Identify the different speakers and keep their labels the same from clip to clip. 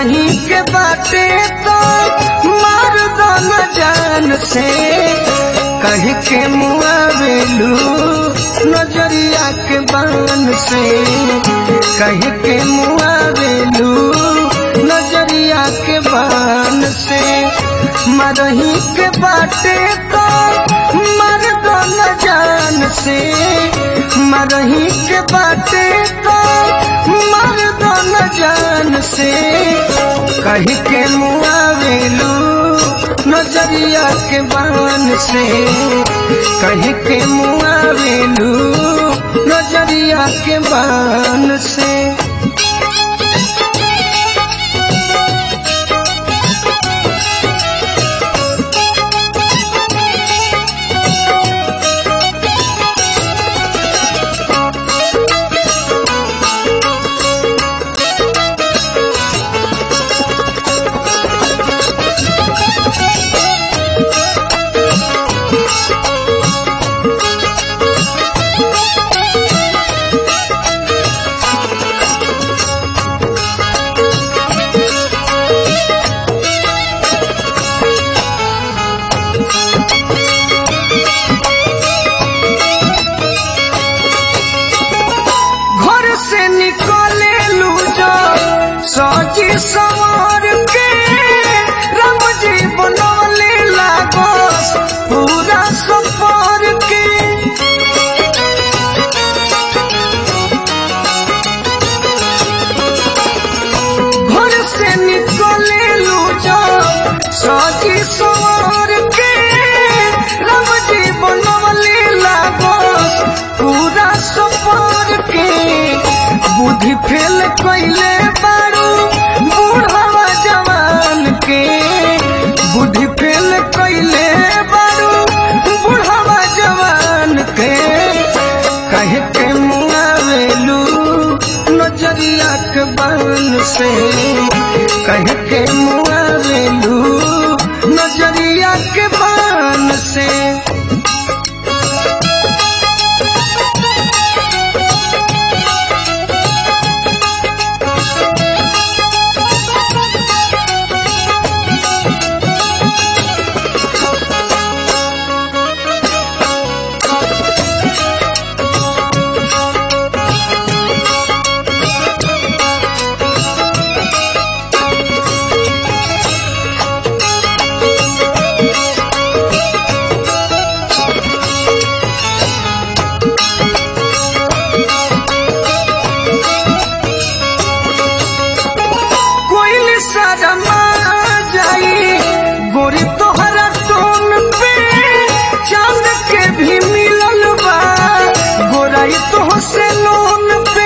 Speaker 1: मरही के बाटे तो मार दो न जान से कह के मुआवेलू नजरिया के बान से कह के मुआवेलू नजरिया के बान से मरही के बाटे तो मर दो न जान से मरही के बाटे तो मर दो न जान से कह के मुआवेलू नजरिया के बान से कह के मुआवेलू नजरिया के बान से घर से निकले लू जो सजी सवार के राम जी बनवले लागस पूरा सफर के घर से निकले लू जो सजी सवार के राम जी बनवले लागस पूरा सफर के बुद्धि फेल कैले बारू बूढ़वा जवान के बुद्धि फेल कैले बारू बूढ़वा जवान के कहे के मुआवेलू नजरिया के बान से कहे के मुआवेलू नजरिया के बान से कोई शर्मा जाई गोरी तोहरा टोन पे चांद के भी मिलल बा गोराई तो से लोन पे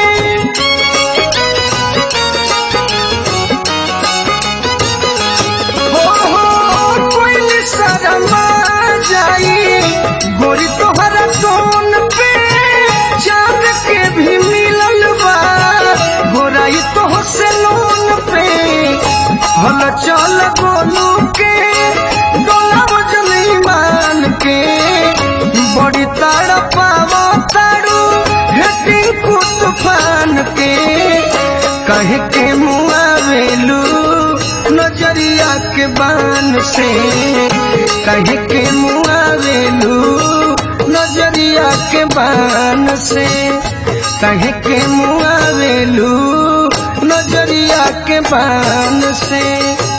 Speaker 1: हो हो कोई शर्मा जाई गोरी तोहरा टोन पे चांद के भी मिलल बा गोराई तो से लोन पे हल चल गोलू के डोला वजन ईमान के बड़ी ताड़ पावो ताड़ू हेटी को तूफान के कहे के मुआवेलू नजरिया के बान से कहे के मुआवेलू नजरिया के बान से कहे के मुआवेलू नजरिया के बान से